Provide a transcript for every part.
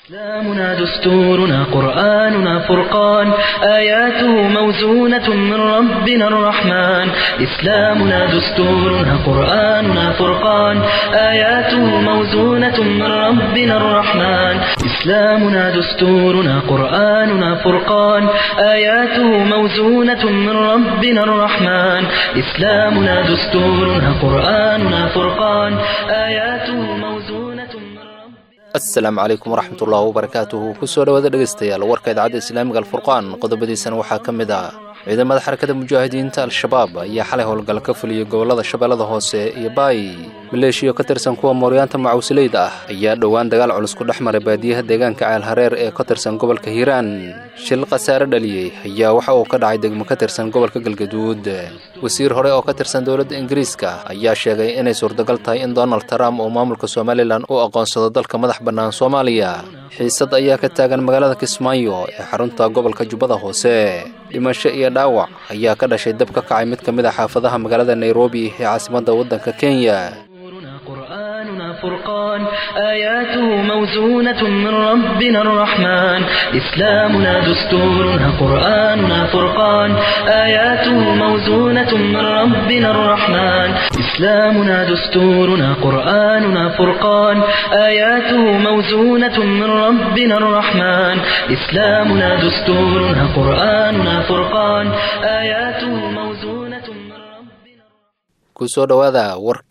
إسلامنا دستورنا قرآننا فرقان آياته موزونة من ربنا الرحمن إسلامنا دستورنا قرآننا فرقان آياته موزونة من ربنا الرحمن إسلامنا دستورنا قرآننا فرقان آياته موزونة من ربنا الرحمن إسلامنا دستورنا قرآننا فرقان آياته موزونة من ربنا asalaamu calaykum waraxmatullaahi wabarakaatuhu kusoo dhowaada dhegaystayaal warka idaacadda islaamiga alfurqaan qodobadiisana waxaa ka mid ah ciidamada xarakada mujaahidiinta al-shabaab ayaa xalay howlgal ka fuliyey gobollada shabeellada hoose iyo baay maleeshiyo ka tirsan kuwa mooryaanta macawisleyda ah ayaa dhowaan dagaal culus ku dhex maray baadiyaha deegaanka ceelhareer ee ka tirsan gobolka hiiraan shil khasaare dhaliyey ayaa waxa uu ka dhacay degmo ka tirsan gobolka galgaduud wasiir hore oo ka tirsan dowladda ingiriiska ayaa sheegay inay suurtagal tahay in donald trump uu maamulka somalilan u aqoonsado dalka madax bannaan soomaaliya xiisad ayaa ka taagan magaalada kismaayo ee xarunta gobolka jubbada hoose dhimasho iyo dhaawac ayaa ka dhashay dab ka kacay mid ka mid a xaafadaha magaalada nairobi ee caasimadda waddanka kenya دستورنا قرآننا فرقان آياته موزونة من ربنا الرحمن إسلامنا دستورنا قرآننا فرقان آياته موزونة من ربنا الرحمن إسلامنا دستورنا قرآننا فرقان آياته موزونة من ربنا الرحمن إسلامنا دستورنا قرآننا فرقان آياته موزونة من ربنا kusoo dhowaada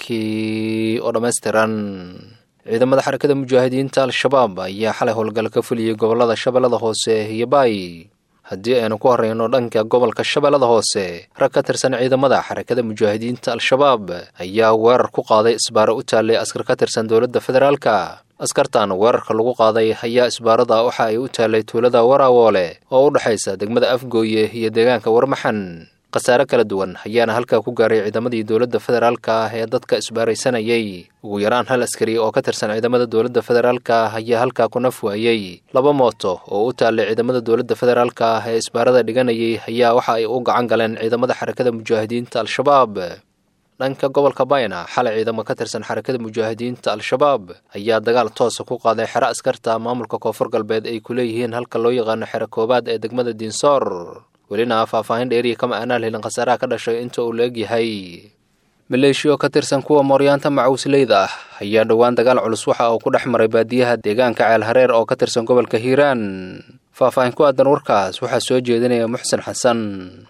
warkii oo dhammaystiran ciidamada xarakada mujaahidiinta al-shabaab ayaa xalay howlgal ka fuliyey gobollada shabeellada hoose iyo baay haddii aynu ku horreyno dhanka gobolka shabeellada hoose rag ka tirsan ciidamada xarakada mujaahidiinta al-shabaab ayaa weerar ku qaaday isbaaro u taallay askar ka tirsan dowladda federaalka askartan weerarka lagu qaaday ayaa isbaarada waxa ay u taallay tuulada waraawoole oo u dhexaysa degmada afgooye iyo deegaanka warmaxan khasaare kala duwan ayaana halkaa ku gaaray ciidamadii dowladda federaalka ah ee dadka isbaaraysanayay ugu yaraan hal askari oo ka tirsan ciidamada dowladda federaalka ah ayaa halkaa ku naf waayey laba mooto oo u taallay ciidamada dowladda federaalka ah ee isbaarada dhiganayay ayaa waxa ay u gacan galeen ciidamada xarakada mujaahidiinta al-shabaab dhanka gobolka bayna xalay ciidamo ka tirsan xarakada mujaahidiinta al-shabaab ayaa dagaal toosa ku qaaday xero askarta maamulka koonfur galbeed ay ku leeyihiin halka loo yaqaano xero koobaad ee degmada diinsoor welina faahfaahin dheeriya kama aanaan helin khasaaraha ka dhashay inta uu la-eg yahay maleeshiyo ka tirsan kuwa mooryaanta macawisleyda ah ayaa dhowaan dagaal culus waxa uu ku dhex maray baadiyaha deegaanka ceelhareer oo ka tirsan gobolka hiiraan faahfaahin ku aadan warkaas waxaa soo jeedinaya muxsen xasan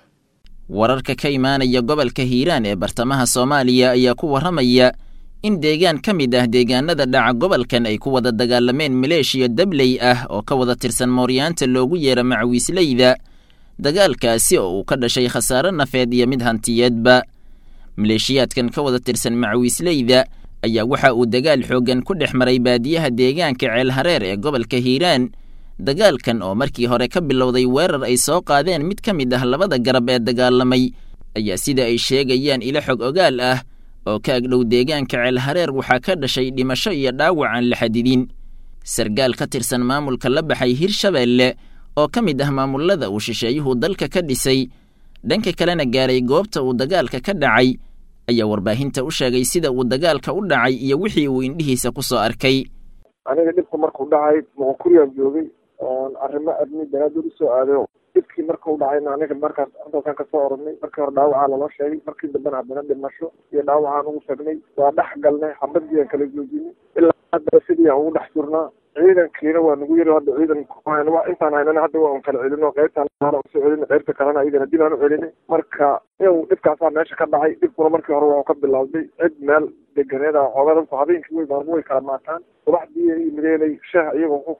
wararka ka imaanaya gobolka hiiraan ee bartamaha soomaaliya ayaa ku warramaya in deegaan ka mid ah deegaanada dhaca gobolkan ay ku wada dagaalameen maleeshiya dabley ah oo ka wada tirsan mooryaanta loogu yeera macawiisleyda dagaalkaasi oo uu ka dhashay khasaare nafeed iyo mid hantiyeedba maleeshiyaadkan ka wada tirsan macawiisleyda ayaa waxa uu dagaal xooggan ku dhex maray baadiyaha deegaanka ceelhareer ee gobolka hiiraan dagaalkan oo markii hore ka bilowday weerar ay soo qaadeen mid ka mid ah labada garab ee dagaalamay ayaa sida ay sheegayaan ilo xog ogaal ah oo ka agdhow deegaanka ceelhareer waxaa ka dhashay dhimasho iyo dhaawac aan la xadidin sargaal ka tirsan maamulka la baxay hirshabeelle oo ka mid ah maamulada uu shisheeyuhu dalka ka dhisay dhanka kalena gaaray goobta uu dagaalka ka dhacay ayaa warbaahinta u sheegay sida uu dagaalka u dhacay iyo wixii uu indhihiisa ku soo arkay aniga dhibku markuu dhacay muqokuriyaan joogay oon arrimo adni daraaddood usoo aaday dhibkii markuu dhacayna aniga markaas halkan kasoo oranay markii hore dhaawacaa laloo sheegay markii dambena haddana dhimasho iyo dhaawacaan ugu sheegnay waa dhex galnay xabadii aan kala joojinay ilaa hadda sidii aan ugu dhex jurnaa ciidankiina waa nagu yiri hadda ciidan intaan haynana hadda waan kala celino qaybtaan usoo celina qaybta kalena iyagana dib aan u celinay marka iyagu dhibkaasaa meesha ka dhacay dhibkuna markii hore waa ka bilowday cid meel deganeeda xoogaa dadku habeenkii way maalmo way kala maataan subaxdii mideelay shah iyagoo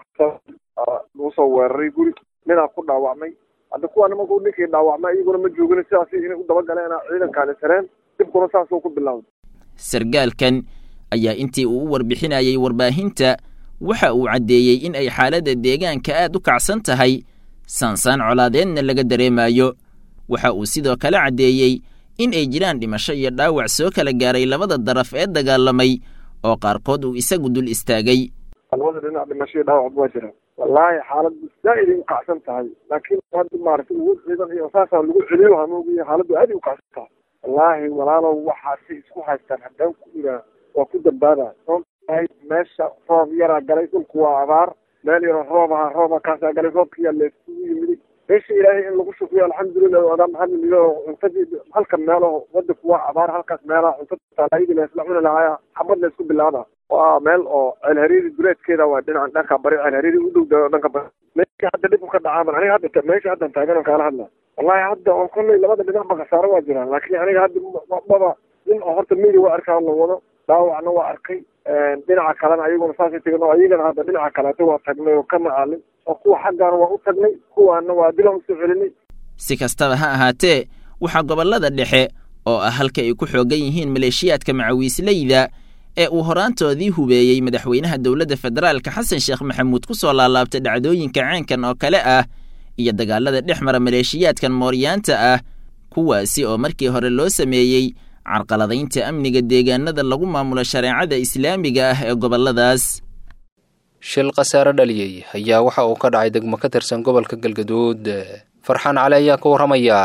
lagu soo weeraray guri ninaa ku dhaawacmay hadda kuwaana markuu ninkii dhaawacmay iyaguna ma joogin sidaas inay u dabagaleena ciidankaani sareen dhibkuna saasuu ku bilowday sargaalkan ayaa intii uu u warbixinayay warbaahinta waxa uu caddeeyey in ay xaaladda deegaanka aad u kacsan tahay saansaan colaadeedna laga dareemayo waxa uu sidoo kale caddeeyey in ay jiraan dhimasho iyo dhaawac soo kala gaaray labada daraf ee dagaalamay oo qaarkood uu isagu dul istaagay labada dhinac dhimasho iyo dhaawac waa jira wallaahi xaaladdu zaaid ay u kacsan tahay laakiin hadda maaragtay ugu ciidan iyo saasaa lagu celiyo hamoogiyo xaaladdu aad ay u kacsan tahay wallaahi walaalow waxaasi isku haystaan haddaan ku iraa waa ku dambaabaa meesha roob yaraa galay dhulku waa abaar meel yaroo roob ahaa rooba kaasaa galay roobkiyaa laisugu yimiday meesha ilaahay in lagu shukriyo alxamdulilah odaa maxamed lido cuntadii halka meelaho wadanku waa abaar halkaas meelaha cuntada taalaayadii laisla cuni lahaaya xabad la isku bilaaba waa meel oo ceelhariiri duleedkeeda waa dhinaca dhanka bari ceelhariiri u dhow dhanka bari meesha hadda dhib ka dhacaaman aniga hadda meesha haddan taagan kaala hadla wallahi hadda oo kolley labada dhinac ba khasaaro waa jiraan laakiin aniga hadda maba nin oo horta midi waa arkaa la wado dhaawacna waa arkay dhinaca kalena ayaguna saasay tegin oo ayagana hadda dhinaca kaleeto waa tagnay oo ka macaalin oo kuwa xaggaana waa u tagnay kuwaana waa dilan usoo celinay si kastaba ha ahaatee waxaa gobollada dhexe oo ah halka ay ku xoogan yihiin maleeshiyaadka macawiisleyda ee uu horaantoodii hubeeyey madaxweynaha dowladda federaalka xasan sheekh maxamuud ku soo laalaabtay dhacdooyinka ceenkan oo kale ah iyo dagaalada dhex mara maleeshiyaadkan mooryaanta ah kuwaasi oo markii hore loo sameeyey carqaladaynta amniga deegaanada lagu maamulo shareecada islaamiga ah ee gobolladaas shil khasaare dhaliyey ayaa waxa uu ka dhacay degmo ka tirsan gobolka galgaduud farxaan cali ayaa ka warramaya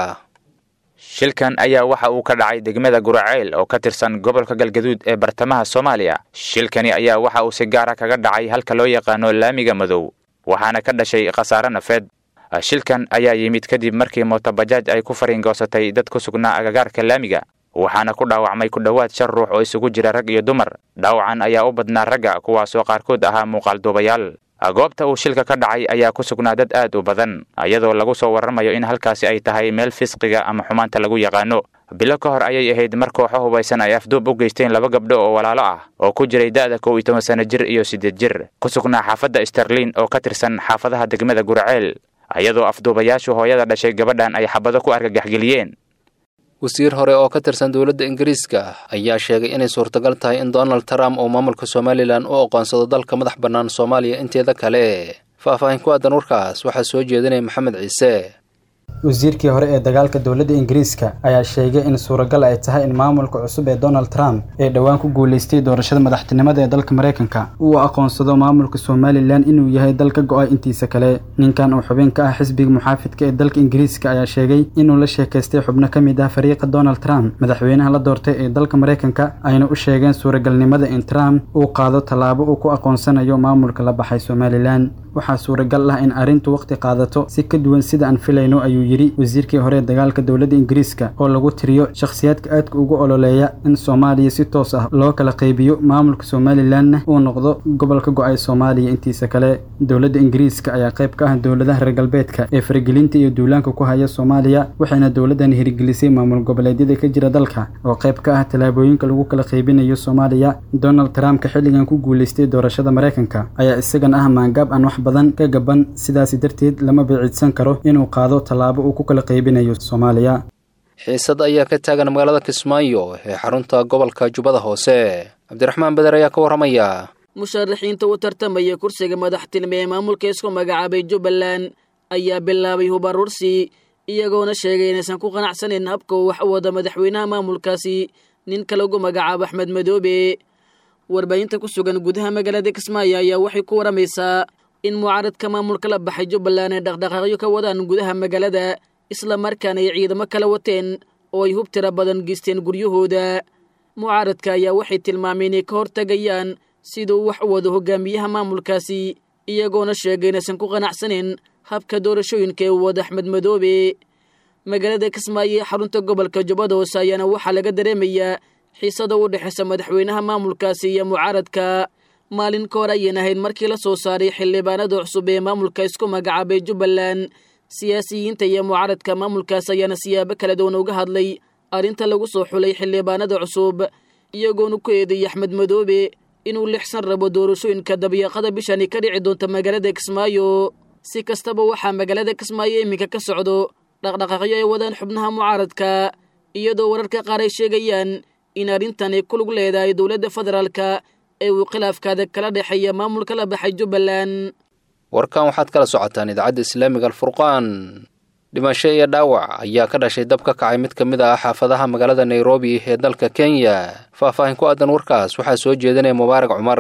shilkan ayaa waxa uu ka dhacay degmada guraceyl oo ka tirsan gobolka galgaduud ee bartamaha soomaaliya shilkani ayaa waxa uu si gaara kaga dhacay halka loo yaqaano laamiga madow waxaana ka dhashay khasaare nafeed shilkan ayaa yimid kadib markii mootobajaaj ay ku fariingoosatay dad ku sugnaa agagaarka laamiga waxaana ku dhaawacmay ku dhowaad shan ruux oo isugu jira rag iyo dumar dhaawacan ayaa u badnaa ragga kuwaasoo qaarkood ahaa muuqaalduubayaal goobta uu shilka ka dhacay ayaa ku sugnaa dad aad u badan iyadoo lagu soo warramayo in halkaasi ay tahay meel fisqiga ama xumaanta lagu yaqaano bilo ka hor ayay ahayd mar kooxo hubaysan ay afduub u geysteen laba gabdho oo walaalo ah oo ku jiray da'da kow iyo toban sano jir iyo siddeed jir ku sugnaa xaafadda sterlin oo ka tirsan xaafadaha degmada guraceel iyadoo afduubayaashu hooyada dhashay gabadhan ay xabado ku argagaxgeliyeen wasiir hore oo ka tirsan dowladda ingiriiska ayaa sheegay inay suurtagal tahay in donald trump uu maamulka somalilan u aqoonsado dalka madax bannaan soomaaliya inteeda kale faahfaahin ku aadan warkaas waxaa soo jeedinaya maxamed ciise wasiirkii hore ee dagaalka dowladda ingiriiska ayaa sheegay in suuragal ay tahay in maamulka cusub ee donald trump ee dhowaan ku guulaystay doorashada madaxtinimada ee dalka maraykanka uu aqoonsado maamulka somalilan inuu yahay dal ka go-ay intiisa kale ninkan oo xubin ka ah xisbiga muxaafidka ee dalka ingiriiska ayaa sheegay inuu la sheekaystay xubno ka mid ah fariiqa donald trump madaxweynaha la doortay ee dalka maraykanka ayna u sheegeen suuragalnimada in trump uu qaado tallaabo uu ku aqoonsanayo maamulka la baxay somalilan waxaa suuragal ah in arrintu waqti qaadato si ka duwan sida aan filayno ayuu yidhi wasiirkii hore ee dagaalka dowladda ingiriiska oo lagu tiriyo shakhsiyaadka aadka ugu ololeeya in soomaaliya si toos ah loo kala qaybiyo maamulka somalilanna uu noqdo gobol ka go-ay soomaaliya intiisa kale dowladda ingiriiska ayaa qayb ka ah dowladaha reer galbeedka ee faragelinta iyo duulaanka ku haya soomaaliya waxayna dowladdan hirgelisay maamul goboleedyada ka jira dalka oo qayb ka ah tallaabooyinka lagu kala qaybinayo soomaaliya donald trumpka xilligan ku guulaystay doorashada maraykanka ayaa isagan ah maangaab aan wax badan ka gaban sidaasi darteed lama bicidsan karo inuu qaado tallaabo uu ku kala qaybinayo soomaaliya xiisad ayaa ka taagan magaalada kismaayo ee xarunta gobolka jubbada hoose cabdiraxmaan beder ayaa ka warramaya musharaxiinta u tartamaya kursiga madaxtilme ee maamulka isku magacaabay jubbaland ayaa bilaabay hubarursi iyagoona sheegay inaysan ku qanacsanayn habka uu wax u wada madaxweynaha maamulkaasi ninka lagu magacaabo axmed madoobe warbaahinta ku sugan gudaha magaalada kismaayo ayaa waxay ku waramaysaa in mucaaradka maamulka la baxay jubbaland ay dhaqdhaqaaqyo ka wadaan gudaha magaalada isla markaana ay ciidamo kala wateen oo ay hub tira badan geysteen guryahooda mucaaradka ayaa waxay tilmaameen inay ka hortagayaan siduu wax u wado hogaamiyaha maamulkaasi iyagoona sheegay inaysan ku qanacsanayn habka doorashooyinka ee uu wada axmed madoobe magaalada kismaayo ee xarunta gobolka jubbada hoose ayaana waxaa laga dareemayaa xiisada u dhexaysa madaxweynaha maamulkaasi iyo mucaaradka maalin ka hor ayaan ahayd markii la soo saaray xildhibaanada cusub ee maamulka isku magacaabay jubbaland siyaasiyiinta iyo mucaaradka maamulkaas ayaana siyaabo kala duwan uga hadlay arrinta lagu soo xulay xildhibaanada cusub iyagoona ku eedeeyay axmed madoobe inuu lixsan rabo doorashooyinka dabiiqada bishani ka dhici doonta magaalada kismaayo si kastaba waxaa magaalada kismaayo iminka ka socdo dhaqdhaqaaqyo ay wadaan xubnaha mucaaradka iyadoo wararka qaar ay sheegayaan in arrintan ay ku lug leedahay dowladda federaalka ee uu khilaafkaada kala dhexeeya maamulka la baxay jubbaland warkan waxaad kala socotaan idaacadda islaamiga alfurqaan dhimasho iyo dhaawac ayaa ka dhashay dab ka kacay mid ka mid ah xaafadaha magaalada nairobi ee dalka kenya faahfaahin ku aadan warkaas waxaa soo jeedinaya mubaarak cumar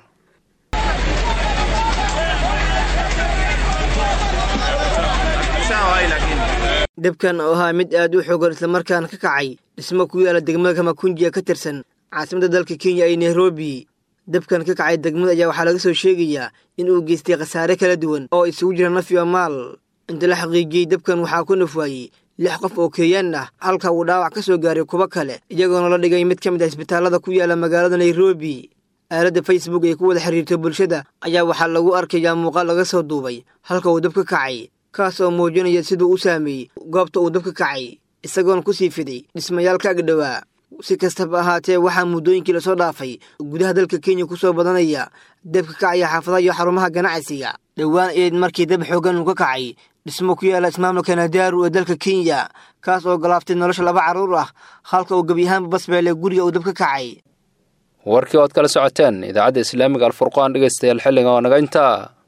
debkan oo ahaa mid aad u xoogan islamarkaana ka kacay dhismo ku yaala degmada kamakunjiya ka tirsan caasimadda dalka kenya ee nairobi dabkan ka kacay degmada ayaa waxaa laga soo sheegayaa in uu geystay khasaare kala duwan oo isugu jira naf iyo maal inta la xaqiijiyey dabkan waxaa ku nafwaayey lix qof oo keeyaan ah halka uu dhaawac ka soo gaaray kuwo kale iyagoona la dhigay mid ka mid ah isbitaallada ku yaala magaalada nairobi aaladda facebook ee ku wada xiriirta bulshada ayaa waxaa lagu arkayaa muuqaal laga soo duubay halka uu dab ka kacay kaas oo muujinaya siduu u saameeyey goobta uu dab ka kacay isagoona ku sii fiday dhismayaal ka agdhowaa si kastaba ahaatee waxaa muddooyinkii lasoo dhaafay gudaha dalka kenya ku soo badanaya dab ka kacaya xaafadaha iyo xarumaha ganacsiga dhowaan eed markii dab xoogan uu ka kacay dhismo ku yaala ismaamulka nadaaru ee dalka kenya kaas oo galaaftay nolosha laba carruur ah halka uu gebi ahaanba basbeele guriga uu dab ka kacay warkii ood kala socoteen idaacadda islaamiga alfurqaan dhegaystayaal xilliga oo naga intaa